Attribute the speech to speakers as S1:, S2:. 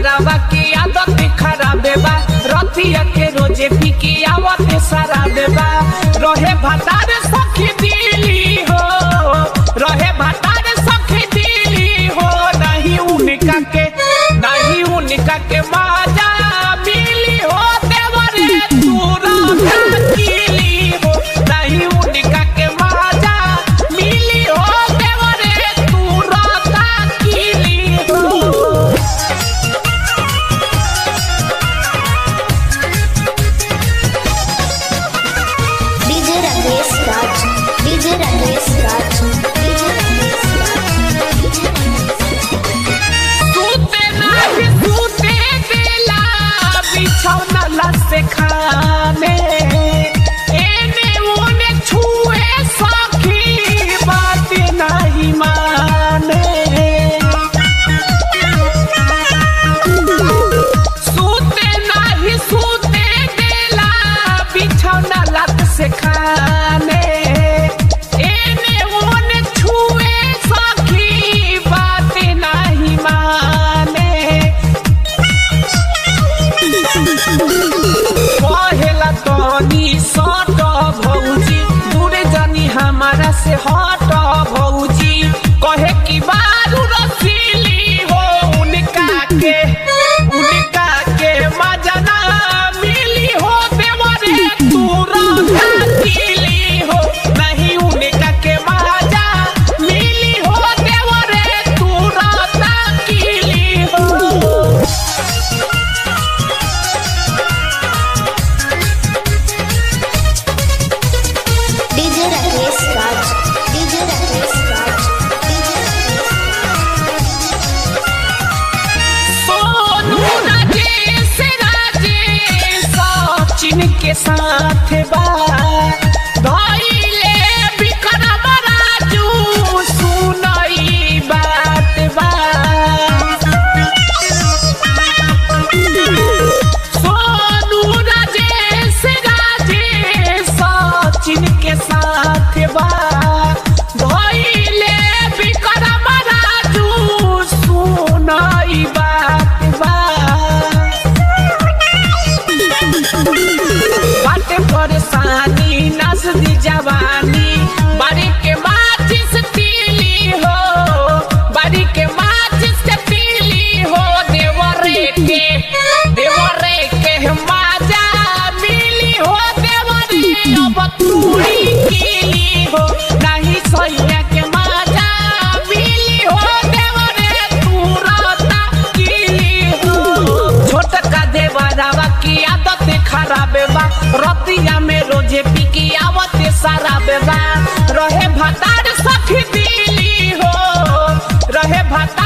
S1: देवरावा की आदत खराब बा रतिया के रोजे पी के आवत सारा देबा रहे भतार सखी दिली हो रहे भतार सखी दिली हो नहीं उनका के नहीं उनका के माजा मिली हो देवरे तूरा किली हो नहीं उनका के माजा मिली हो देवरे तूरा किली हो
S2: DJ Rakesh Raj, DJ Rakesh Raj, DJ Rakesh Raj, DJ
S1: सूते नाही सूते देला बिछौना लसे खाने एने ओने छुए सखी बात नहीं माने सूते नाही सूते देला बिछौना लत से खाने एने ओने छुए सखी बात नहीं माने कहेला तनी सट भौजी दूरे जानी हमारा से हट भौजी कहे कि बारू रसीली हो उनका के उनका के मजा ना मिली हो देवरे तू रसीली हो नहीं उनका के मजा मिली हो देवरे तू रसीली हो
S2: DJ Rakesh Raj, DJ Rakesh Raj, DJ
S1: Sonu Rajesh Rajesh Sachin के साथ बा धइले विक्रम राजू सुनई बात बा सोनू राजेश राजेश सचिन के साथ बा धइले विक्रम राजू सुनई बात बा बाटे परेशानी नस दी जवानी बारी के माचिस तीली हो बारी के माचिस के तीली हो देवरे के देवरे के माजा मिली हो देवरे अब तूड़ी कीली हो नहीं सैया के माजा मिली हो देवरे तू रहता कीली हो छोटका देवरावा की आदत खराब बा रतिया में रोजे पी की आवत सारा बेबा रहे भतार सखी दिली हो रहे भतार